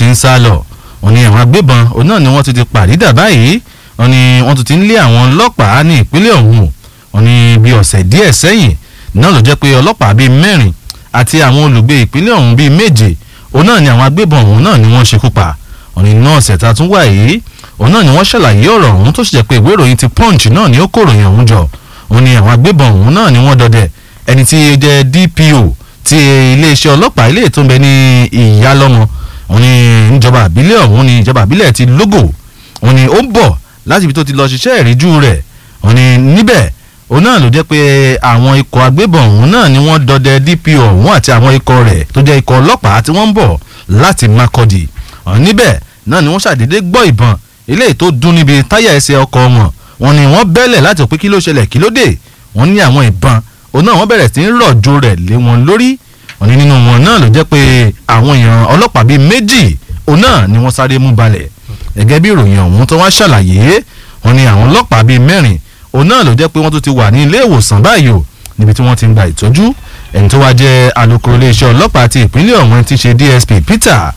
ń sá lọ wọ́n ní àwọn agbébọn òun náà ni wọ́n ti ti pàdídà báyìí wọ́n ní wọ́n tún ti ń lé àwọn ọlọ́pàá ní ìpínlẹ̀ ọ̀hún wọ́n ní bí ọ̀sẹ̀ díẹ̀ sẹ́yìn náà ló jẹ́ pé ọlọ́pàá bíi mẹ́rin àti àwọn olùgbé ìpínlẹ̀ ọ̀hún bíi méje òun náà ni àwọn agbébọn ọ̀hún náà ni wọ́n ṣekú pa wọ́n ní náà ọ̀sẹ̀ tá a tún wà yìí òun náà ni wọ́n ṣàlàyé ọ̀rọ̀ ọ̀hún tó sì jẹ́ pé ìwé ìròyìn ti punch náà ni ó kòròyìn ọ̀hún jọ òun ni àwọn agbébọn ọ̀hún náà ni wọ́n dọdẹ ẹni tí ó jẹ́ DPO ti iléeṣẹ́ ọlọ́pàá ilé tó ń bẹ ní ìyálọ́mọ òun ni ìjọba àbílẹ̀ ọ̀hún ni ìjọba àbílẹ̀ ti lógò òun ni ó ń bọ̀ láti ibi tó ti lọ ṣiṣẹ́ ìríjú rẹ̀ òun ni níbẹ̀ òun náà ló jẹ́ pé àwọn ikọ̀ agbébọn ọ̀hún náà ni wọ́n dọdẹ DPO ọ̀hún àti àwọn ikọ̀ rẹ̀ tó jẹ́ ikọ̀ ọlọ́pàá tí wọ́n ń bọ̀ láti Makurdi ọ̀hún níbẹ̀ náà ni wọ́n ṣàdédé gbọ́ ìbọn eléyìí tó dún níbi táyà ẹsẹ̀ ọkọ̀ wọn wọ́n ní wọ́n bẹ́lẹ̀ láti pé kí ló ṣẹlẹ̀ kí ló dé wọ́n ní àwọn ìbọn òun náà wọ́n bẹ̀rẹ̀ sí ń rọ̀jò rẹ̀ lé wọn lórí wọ́n ní nínú wọn náà ló jẹ́ pé àwọn èèyàn ọlọ́pàá bíi méjì òun náà ni wọ́n sáré mú balẹ̀ gẹ́gẹ́ bí ìròyìn ọ̀hún tó wá ṣàlàyé wọ́n ní àwọn ọlọ́pàá bíi mẹ́rin òun náà ló jẹ́ pé wọ́n tún ti wà ní ilé ìwòsàn báyìí o níbi tí wọ́n ti ń gba ìtọ́jú ẹni tó wá jẹ́ alukoro iléeṣẹ́ ọlọ́pàá ti ìpínlẹ̀ ọ̀hún ti ṣe DSP Peter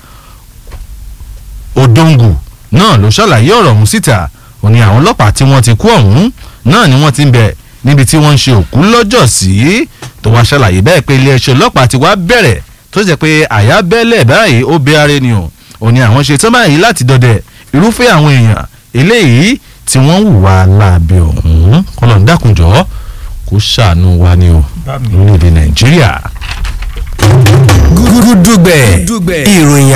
Odongu náà ló ṣàlàyé ọ̀rọ̀ ọ̀hún síta ó ní àwọn ọlọ́pàá tí wọ́n ti kú ọ̀hún náà ni wọ́n ti ń bẹ níbi tí wọ́n ń ṣe òkú lọ́jọ́ sí tó wá ṣàlàyé bẹ́ẹ̀ pé iléeṣẹ́ ọlọ́pàá ti wá bẹ̀rẹ̀ tó jẹ́ pé àyà bẹ́lẹ̀ báyìí ó bẹ ara ẹni o ó ní àwọn ṣe tán báyìí láti dọdẹ irúfẹ́ àwọn èèyàn eléyìí tí wọ́n hùwà láabi ọ̀hún kọ́lọ̀ ń dákunjọ́ kó ṣàánú wa ni o lórílẹ̀‐èdè Nàìjíríà. gúdúgbẹ̀ ìròyìn